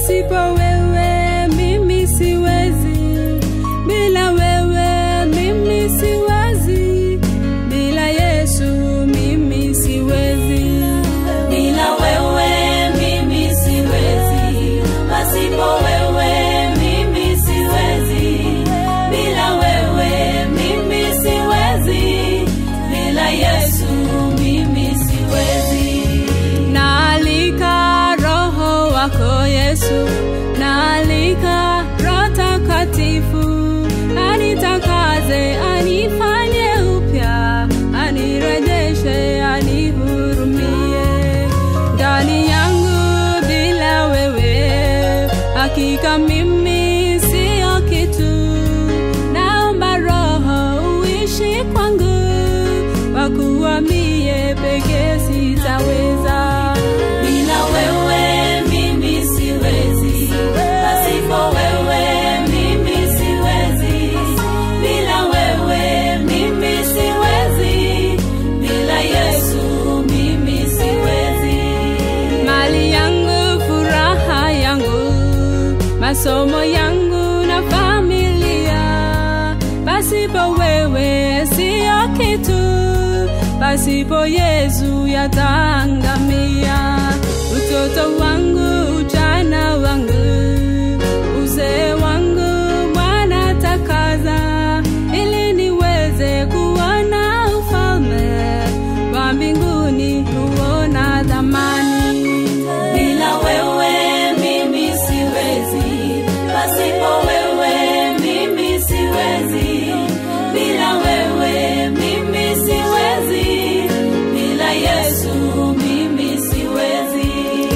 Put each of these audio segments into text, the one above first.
pasipo wewe mimi siwezi, bila wewe mimi siwezi, bila Yesu mimi siwezi, Bila wewe mimi siwezi, pasipo wewe mimi siwezi. Bila wewe mimi siwezi, bila Yesu mimi siwezi. Naalika Roho wako Yesu, naalika Roho Takatifu, anitakaze, anifanye upya, anirejeshe, anihurumie ndani yangu. Bila wewe hakika mimi siyo kitu. Naomba Roho uishi kwangu, kwa kuwa mie pekee sitaweza. Bila wewe mimi siwezi, pasipo wewe mimi siwezi. Bila wewe mimi siwezi, bila Yesu mimi siwezi. mali yangu, furaha yangu, masomo yangu na familia. Pasipo wewe siyo kitu, pasipo Yesu yataangamia. Utoto wangu, ujana wangu, uzee wangu, Bwana takaza, ili niweze kuona ufalme wa mbinguni, kuona thamani. Bila wewe mimi siwezi, pasipo wewe mimi siwezi. Bila wewe mimi siwezi, bila Yesu mimi siwezi.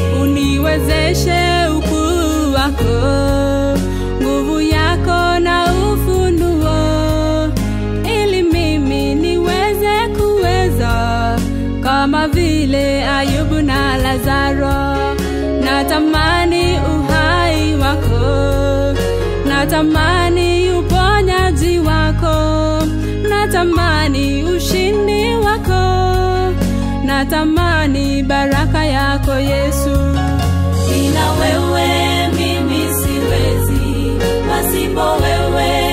uniwezeshe ukuu wako, nguvu yako na ufunuo, ili mimi niweze kuweza kama vile Ayubu na Lazaro. Natamani uhai wako, natamani uponyaji wako, natamani ushindi wako natamani baraka yako Yesu. Bila wewe mimi siwezi, pasipo wewe